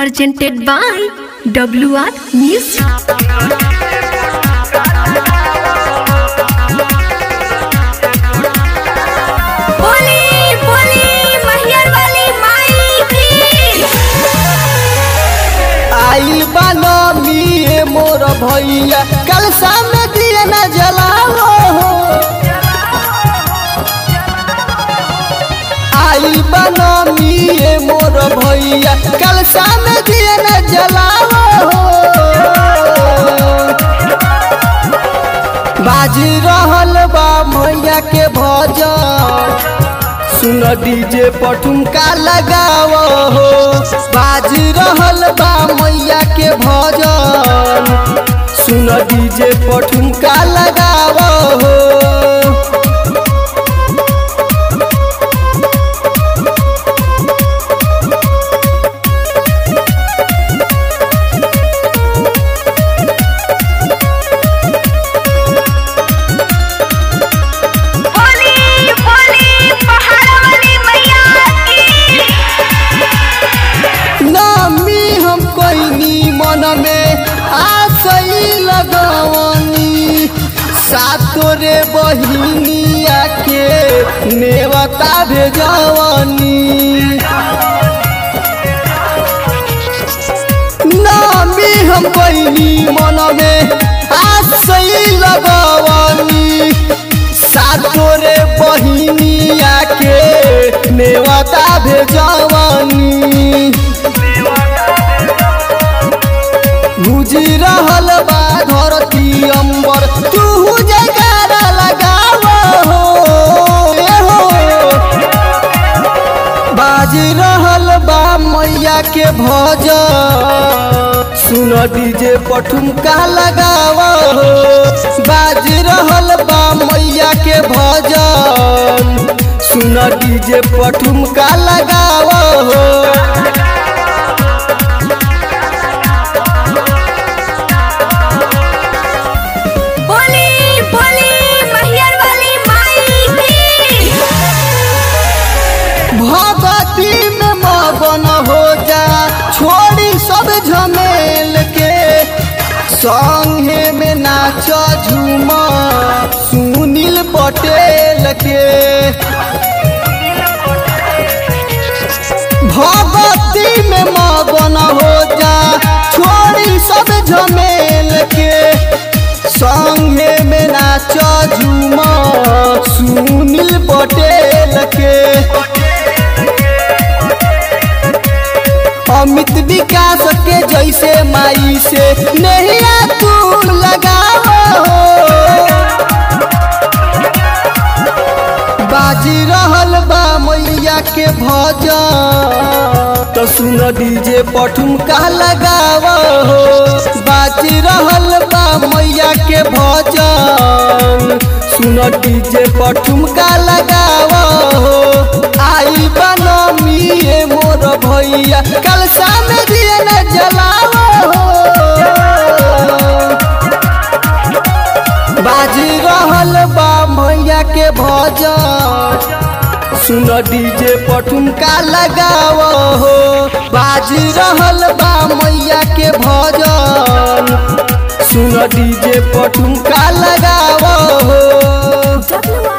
presented by WR Music. बोली बोली महियर वाली माई की आइल बानो मिए मोर भैया कल सामने दिए न जलाओ हो आइल बानो मिए मोर भैया कल सामने दिए न जलाओ हो बाजी रहल बा मैया के भजन सुन डीजे पर ठुमका लगाव हो बाजी रहल बा मैया के भजन सुन डीजे पर ठुमका लगाव हो बोली बोली पहाड़ वाली मैया की नामी हम कोइनी मन में आसई लगवनी सातो रे बहिनिया के नेवता भेजवनी नामी हम कोइनी मन में आसई लगवनी सातो रे बहिनिया के नेवता भेजवनी गुजी रहल बा धरती अंबर तू जयकारा लगाव हो ए हो बाजी रहल बा मैया के भजन सुन डीजे पठुमका लगाव हो बाजी रहल बा मैया के भजन सुन डीजे पठुमका लगाव हो बोली बोली महियर वाली माई की भगती में मगन हो जा छोड़ी सब झमेल के संगे में नाच झूम सुनील पटेल के भगती में मगन हो जा छोड़ी सब झमेल के संगे में नाच झूम सुनील पटेल के अमित विकास के जैसे माई से नहिया तू लगाओ बाजी रहल बा मैया के भजन तो सुन डीजे पठुमका लगाव हो बाजी रहल बा मैया के भजन सुन डीजे पठुमका लगाव हो आई बनमी ए मोर भैया कल सामने दिए न जलाव हो बाजी रहल बा मैया के भजन सुन डीजे पठुमका लगाव हो बाजी रहल बा मैया के भजन सुन डीजे पठुमका लगाव हो WR